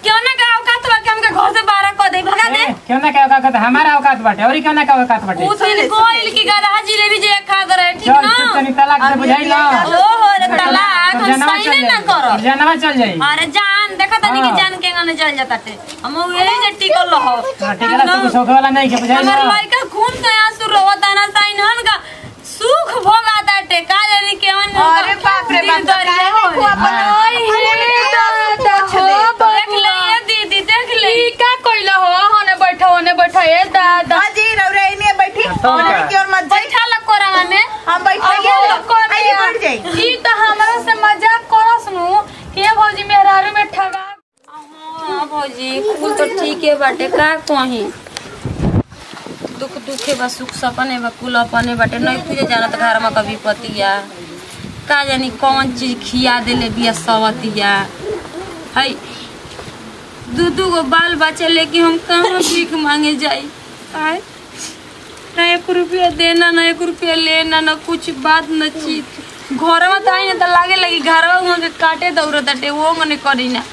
क्यों ना का औकात बा कि हमके घर से बाहर कर दे भगा दे ए, क्यों ना क्या औकात हमारा औकात बाटे और क्यों ना क्या औकात बाटे उ दिन गोइल की गधा जिलेबी जे खा दे रहे ठीक चल ना तू तनी तलाक से बुझाई ना ओहो रे तलाक तो हम जनवा सही चल ना जाई करो और जनवा चल जाई अरे जान देखा तनी कि हाँ। जान के गाने चल जाता टे हम यही जे टिकल रहो हाँ, ठीक है ना तू शौक वाला नहीं के बुझाई हमार ना लड़का खून से आंसू रोवता ना साइन हन का सुख भोगाता टे का जानी केवन अरे बाप रे बाप, दरिया काहे हो को अपन ओए हे दादा, देख ले ये दीदी देख ले ई का कइला हो होने बैठा होने बैठा ए दादा हाँ जी रौरे इन्हें बैठी तो और क्या? की ओर मत जाई बैठा लग कोरावा में हम बैठे आइए बैठ जाई ई त हमरा से मजाक करस नु के भौजी मेहरारू में ठगा हाँ भौजी कुल तो ठीक है बाटे का कहीं दुख दुखे बा सुख सपने बा कुल अपने बाटे नहीं पूजे जाना तो घर में कभी पतिया का जानी कौन चीज खिया देले बिया सवतिया है दू दू गो बाल बच्चे लेके हम कहाँ भीख मांगे जाई आए ना एक रुपया देना ना एक रुपया लेना ना कुछ बात न चीज घर में तो आई ना तो लागे लगी घर में के काटे दौड़त ताटे वो मने करी ना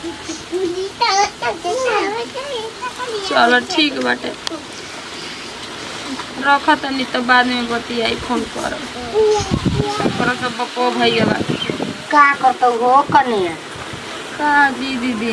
चलो ठीक बाटे रख तनी तो बाद में बतियाई फोन कर कर सब बको भैया बा का करतो हो कनिया का जी दीदी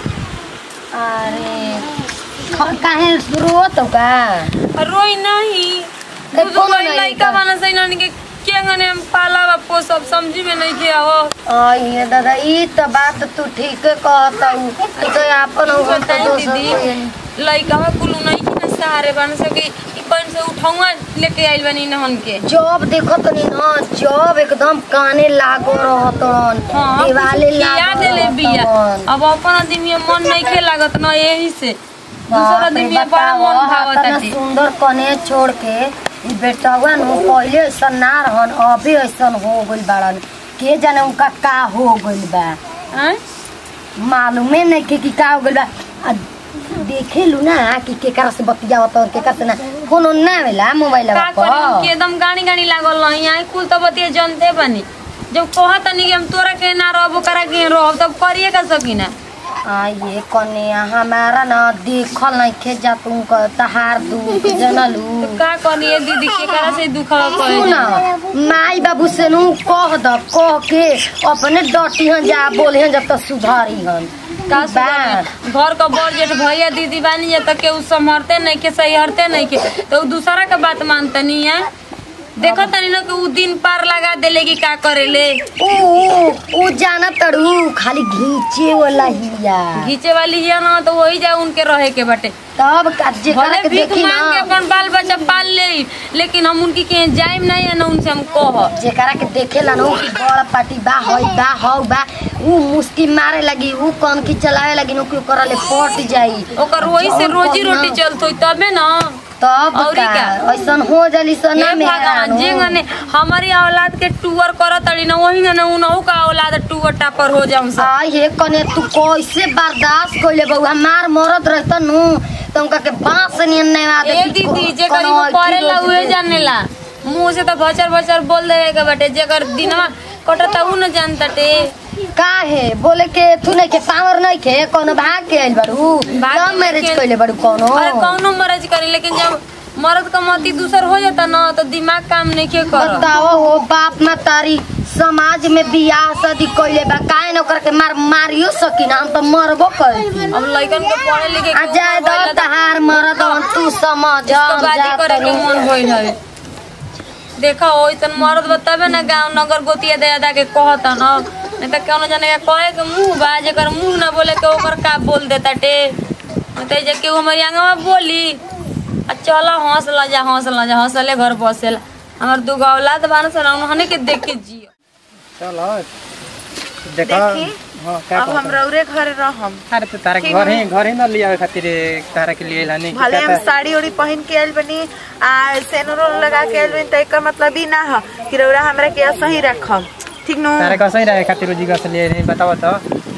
अरे ख- काहे रोत हो का रोई नहीं ते दूध कोनो कोई नहीं लइका का। बना सही ना के के गने हम पाला बा पोसब समझी में नहीं के आवो अये दादा ई त बात तू ठीक कहतौ तू तो अपन हो तो बताई दोसर दीदी कोई- लइका बा कुल नहीं कि ना सहारे बन सके ई कौन से उठाऊंगा लेके आइल बनी नहन के जब देखत नी ना जब एकदम काने लागो रहतन हाँ, दिवाले खिया लागो देले बिया रहतन। अब अपन आदमी मन नहीं खे लागत ना यही से दूसरा बाप रे आदमी बड़ा बताओ, मन भावत इतना आटे सुंदर कने छोड़ के ई बेटवा नु पहिले ऐसा ना रहन अभी ऐसा हो गइल बाड़न के जाने उनका का हो गइल बा हैं? मालूमे नहीं के कि का हो गइल बा आ देखे लू ना कि केकरा से बतियावत और केकरा से ना फोन ओन ना आवेला मोबाइल का करी हम के पर एकदम गाड़ी गाड़ी लागल रही यहाँ कुल तो बतिया जनते बनी जब कहत नहीं कि हम तोरा के ना रहबो करा के रहब तब करिए का सकी ना आ ये कन्या हमारा ना देखल नहीं खे जा तुम तहार दुख जनलू तो का करिए दीदी के करा से दुखवा सुन कहे माई बाबू से नु कह द कह के अपने डटी हन जा बोले हन जब तक सुधारी हन का बा। सुधारी? घर का बड़ जेठ भैया दीदी बानी जा तक के उ संभरते नहीं के सही हरते नहीं के तो उ दूसरा का बात मानते नहीं है देखो तनी ना कि उ दिन पार लगा देले कि का करेले ऊ ऊ ऊ जाना तड़ू खाली घींचे वाला हिया घीचे वाली है ना तो वही जा उनके रहे के बटे तब का जेकरा भले के भीख देखी मांग के ना अपन बाल बच्चा पाल ले लेकिन हम उनकी के जाइम नहीं है ना उनसे हम कह जेकरा के देखेला ना ऊ कि बड़ पार्टी बा हई बा हौ बा ऊ मुस्की मारे लगी ऊ कौन की चलावे लगी नु कि ओकरा ले पट जाई ओकर वही से जौन रोजी कौन रोटी ना। चलतो तबे ना तब औरी का का? ऐसन हो जली सन ये ना भगवान जी मेहरानू। गने हमारी औलाद के टूअर करत तड़ी ना वही ना उनहु का औलाद टूअर टापर हो जाऊं सब आ ये कने तू कैसे बर्दाश्त कइले बहू हमार मरद रहत नु तुमका के बांस नियन नहीं आदत ए दीदी जे करी वो करेला उहे जानेला मुंह से तो भचर भचर बोल देवे के बटे जेकर दिनवा कटता उ न जानताटे काहे बोले के तू नहीं के पावर नहीं के कोनो भाग के आइल बाड़ू भाग लव के मैरिज लेके- कइले बाड़ू कोनो अरे कौनो मरज करी लेकिन जब मर्द का मती दूसर हो जाता ना तो दिमाग काम नहीं के कर बताओ हो बाप ना तारी समाज में बियाह शादी कइले बा काहे न ओकरा के मार मारियो सकी ना हम तो मरबो कइली अब लइकन के पढ़े लिखे आ के जाए उम्र दो भइल त तहार मरद हन, तू समझ तो हम बाजी जात करे के रहू। मन होइल है देखा हो इतन मर्द बताबे ना गांव नगर गोतिया दे दा के कहता ना नहीं तो कौनो जाने के कहे के मुंह बा जेकर मुंह ना बोले के ओकर का बोल देता टे नहीं तो जे के हमारी आंगवा बोली आ चल हंस ला जा हंस ला जा हंसले घर बसेला हमर दू गो औलाद बान सन उन्होंने के देख के जियो चलो देखो हाँ का अब हम रौरे घरे रहम अरे तो तारा घर ही घर ही ना लिया खातिर तारा के लिए लाने भले हम साड़ी उड़ी पहन के आयल बनी आ सेनुरो लगा के आयल बनी तो एकर मतलब ई ना ह कि रौरा हमरा के सही रखम ठीक नु तारा का सही रहे खातिर जी का से लिए नहीं बताओ तो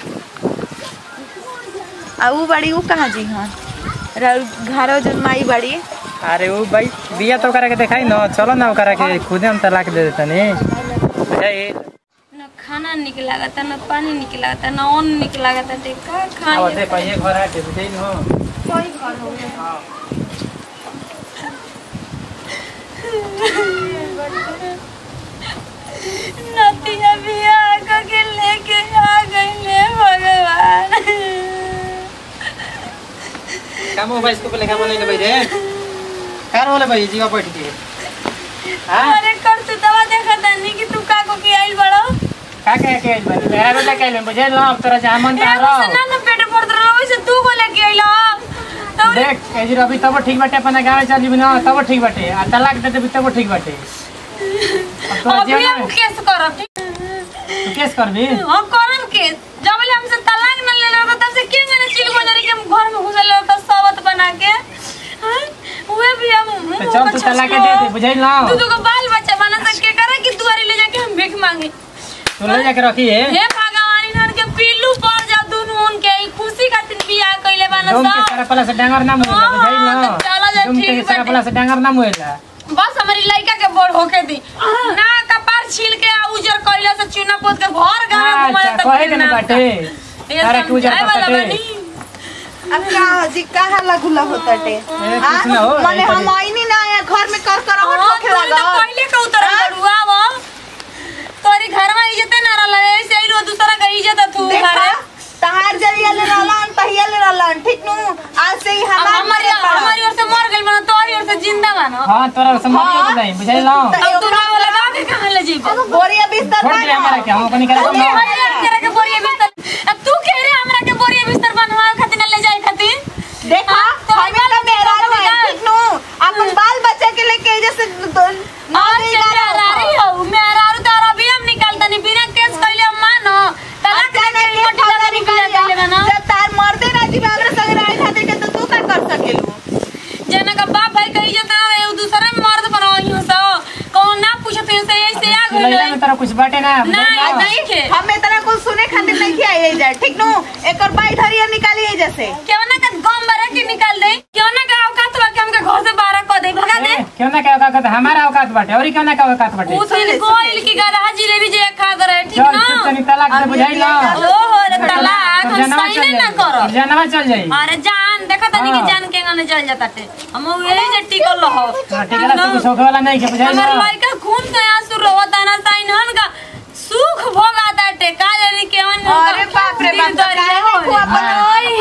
आ ऊ बड़ी ऊ कहाँ जी हन रौ घरो जन माई बड़ी अरे वो भाई बिया तो करा के दिखाई ना चलो ना करा के खुदे हम तलाक दे देता नहीं बुझाई न खाना निक लागता न पानी निक लागता न अन्न निक लागता ते का अब खाई देखो ये घर आके बुझाई हो कोई घर हो नतिया बियाह के लेके आ गईले भगवान काम हो भाई इसको पहले काम नहीं ले भाई रे कार वाले भाई जीवा बैठ के हां अरे कर तू दवा देखा तानी कि तू का को के आइल बड़ो का कह के भाई मेरा बेटा कहले बुझे लो अब तोरा जामन ए तारो ना ना पेट पड़ रहा वैसे तू को लेके आइलो तो देख एजी रवि तब ठीक बाटे अपना गांव चल जीबी ना तब ठीक बाटे आ तलाक दे देबी तब ठीक बाटे अब तोरा अभी जीवन हम में केस करब तू केस करबी हम करब केस जब ले हमसे तलाक न ले लो तब से क्यों ने चिल बजारी के हम घर में घुसल ले तो सबत बना के हाँ? उहे भी हम तो चल तू तलाक दे दे बुझाई ना तू तो बाल बच्चा बना सके करे कि दुआरे ले जाके हम भीख मांगे तू ले जाके रखी है हे भगवान इन्हन के पिल्लू पड़ जा दुनू उनके ई खुशी खातिर बियाह कइले बाना तुम के सब सारा पला से डांगर ना मुएला हाँ, बुझाई ना तो चला जा, तुम के ठीक सारा बाटे। पला से डांगर ना मुएला बस हमारी लड़का के बोर होके दी ना कपार छील के आ उजर कइला से चूना पोत के घर गांव घुमाए अच्छा तब कहे के ना बाटे ये अरे तू जा समझाए वाला बाटे बानी। अब का जी कहाँ लगुला होता टे कुछ ना हो, माने ऐसा हम ही। आईनी ना आया घर में कर कर हाँ, होखे तू तो लगा पहिले के उतर बड़ुआ वो तोरी घर में इज्जत ना रहला ऐसे ही रो दूसरा का इज्जत तू देखा घरे तहार जरिया ले रहलन तहिया ले रहलन ठीक नु आज से ही अब हमार हमारी हमारी ओर से मर गइल बना तोरी ओर से जिंदा बना हां तोरा समझ नहीं बुझाई ना अब तू नाम लगा के कहां ले जीबे बोरिया बिस्तर छोड़ दिया हमारा क्या हम कनी करे अरे ना हरियर तेरा के बोरिया बिस्तर अब तू कह रे हमरा के बोरिया बिस्तर बनवा खातिर न ले जाए खातिर देखा हाँ, तो हमें हमारा तो मेरा तो है निकाल। ठीक नु अपन बाल बच्चा के लेके जैसे आज से मेरा रही हो मेरा और तारा भी हम निकालता नहीं बिना केस कइले हम मानो तलाक दे के मोटी लगा निकाल ले बना जब तार मर्दे ना जी हमरा संग रहे खातिर के तो तू का कर सकेलू जना का बाप भाई कही जाता है वो दूसरा में मर्द बनाई हो सो कौन ना पूछत है से ऐसे आ लैला गइल में तोरा कुछ बाटे ना बुझाई नहीं ना नहीं के हम इतना कुछ सुने खातिर नहीं किया ये जाए ठीक नु एकर बाई धरिया निकालिए जैसे क्यों ना का गम भरा के निकाल दे क्यों ना का औकात बा के हमके घर से बाहर कर दे भगा दे ए, क्यों ना क्या औकात हमारा औकात बाटे और क्यों ना क्या औकात बाटे वो तो गोइल की गधा जिलेबी जे खा करे ठीक चल ना तू तनी तलाक दे बुझाई ना ओहो रे तलाक तो हम जनवा सही चल ना जाई करो जनवा चल जाई अरे जान देखो तनी कि हाँ। जान के गाने चल जाता टे हम यही जे टिकल रहो हाँ, ठीक है ना कुछ होखे वाला नहीं के बुझाई ना हमार लड़का खून के आंसू रोवता ना साइन हन का सुख भोगाता टे का जाने के अन अरे बाप रे बाप काहे को अपन आई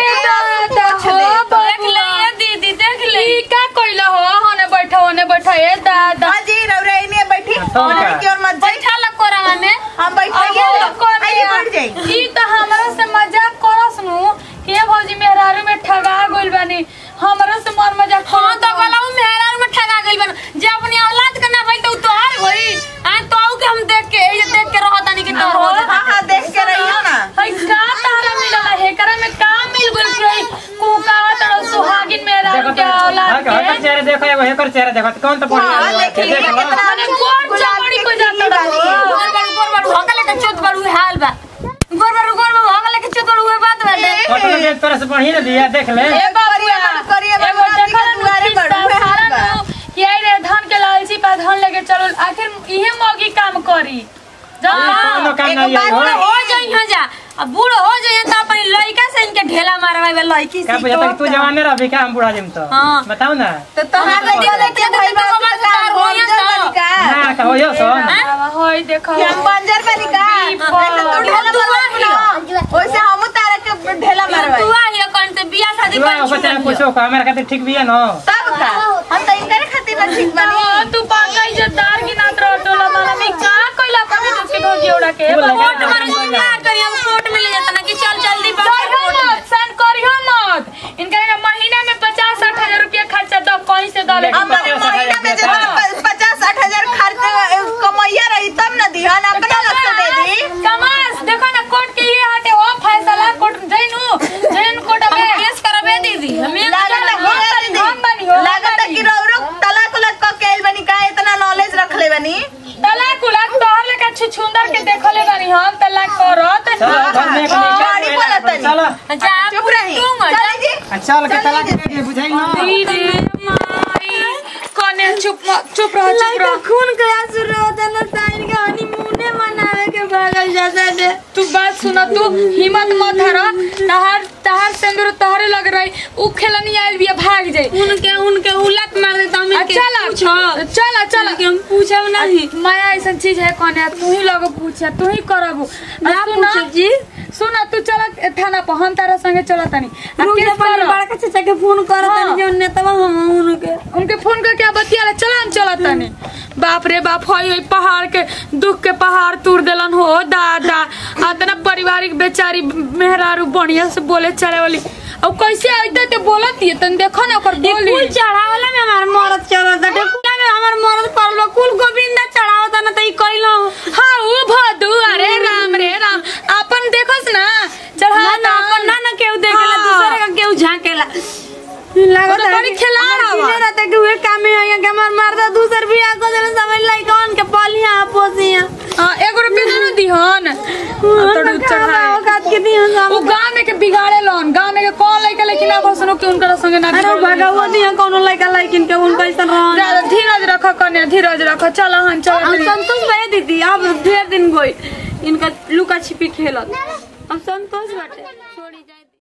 हे दादा देख ले ये दीदी देख ले ई का कइला हो होने बैठा होने बैठा ए दादा हाजी रौरा इने बैठी तो और क्या? की ओर मत जाई बैठा लग कोरावा में हम बैठे आइए बैठ जाई ई त हमरा से मजाक करस नु के भौजी मेहरारू में ठगा गइल बानी हमरा से मर मजाक हां करत तो बा। गला मेहरा में ठगा गइल बन जे अपनी औलाद के ना भइल तो तोहार होई आ तो के हम देख के ये देख के रहता नहीं कि तोर हो हाँ जाता हाँ देख के रहियो ना हई का तारा मिलला हेकरा में का मिल गइल कि कुका तड़ सुहागिन मेहरारू के औलाद हकर के चेहरा देखो एगो हेकर चेहरा देखो तो कौन तो हाँ, बढ़िया देखिए, देख लो। कितना माने कौन गुलाब चमड़ी की को जाता खिली वाली। रहो गोर बारू गोर बारू भगले के चोत बारू हाल बा गोर बारू गोर बारू भगले के चोत बारू उहे बात बाटे फोटो देख तोरा से बढ़िया दिया देख ले ए बाबुआ करिए एगो बाबूआ जी देखल के दुआरे नु पर उहे हाल बा। कि आई रे धान के लालची पा धान लेके चलो आखिर इहे मौगी काम करी कोनो जाओ काम एगो नहीं बात है बूढ़ो हो जाई हां जा अब बूढ़ो हो जाई तो अपनी लड़का से इनके ढेला मारवाई लड़की क्या से बुझाता कि तू जवाने रह का हम बुढ़ा जिम तो हाँ। बताओ ना तो तोहार लड़का लेके भाई बा तो तो तार का होइए बंजर तो। बनी का ना का होयो सोन होय देखो कि हम बंजर बनी का ऐसे तू ढेला मारवा वैसे हम तारा के ढेला मारवाई तू आ हिया कौन से बियाह शादी तू कर ओको चाहे पूछो का हमारा खातिर ठीक भी है ना तब का हम तो इनकर खातिर ना ठीक बनी हाँ, तू पाका इज्जतदार की नात रह टोला माला में का कोइला पानी तो के भोगी उड़ा के तू लगा कोर्ट में ना करी हम कोर्ट में ले जाता ना कि चल जल्दी बाहर करियो कोर्ट में मत सन करियो मत इनका का महीना में पचास साठ हजार रुपया खर्चा दो कहीं से दले लेकिन हमारे पचास महीना में हजार जब रुपया पचास साठ हजार खर्च कमैया रही तब न दिहन अपना लग से दे दी कमास देखो ना कोर्ट के ये हटे वो फैसला कोर्ट जैनु जैन कोर्ट हम में केस करबे दीदी हम ये लागत हम बनी, हम बनी, हम लागत बनी। कि रौरो तलाक उलक क के आइल बनी का इतना नॉलेज रख ले बनी तलाक उलाक तोहर लेका छुछुंदर के देखले बानी हम तलाक करत चलो घर में एक गाड़ी बोला तनी। चलो जा चुप रही तू चल जी चल के तलाक दे दे बुझाई ना दीदी माई कने चुप म- चुप रह चुप रह खून के आंसू रोता ना साइन के हनीमूने मनावे के भागल जाता दे तू बात सुना तू हिम्मत मत हरा तहार तहार सिंदूर तोहरे लग रही उ खेलनी आइल बिया भाग जाई उनके उनके उलट मार देता हमें के चला पूछो चला चला कि हम पूछब नहीं माया ऐसा चीज है कौन है तू ही लोग पूछे तू ही करबू ना पूछो जी सुना तू चला थाना पर हम तारा संगे चला तनी आ रुक केस जा पहले करो। बड़का चाचा के फोन कर हाँ। तनी जो नेतवा हम उनके उनके फोन करके आप बतिया चला हम चला तनी बाप रे बाप होई होई पहाड़ के दुख के पहाड़ तोड़ देलन हो दादा आतना पारिवारिक बेचारी मेहरारू बढ़िया से बोले चले वाली अब कैसे आइते ते बोलत है तन देखो ना ओकर बोली कुल चढ़ावला में हमार मरद चढ़त बाटे कुला में हमार मरद परलो कुल गोविंदा चढ़ावता ना तई कइलो हाँ ऊ भदू अरे राम रे राम अपन देखोस ना चढ़ा ना ना अपन ना ना केहू देखेला हाँ। दूसरे का केहू झांकेला लागत तो बड़ी खिलाड़ हवा। रहता कि वे काम में आया कि हमार मर्द दूसर भी आको जरा समझ लाई कौन के पालिया पोसिया हाँ, एगो रुपया दे ना दिहन तोड़ चढ़ाए औकात के दिया उ गांव में के बिगाड़े लन गांव में के कौन लइका लेकिन ना सुनो कि उनकर संगे ना अरे बिगड़ल भगवा दिया कोनो लइका लइकिन के उनका ऐसा रहन ज्यादा धीरज रख कन्या धीरज रख चल हन चल हम संतोष भैया दीदी अब ढेर दिन गई इनका लुका छिपी खेलत अब संतोष बाटे छोड़ी जा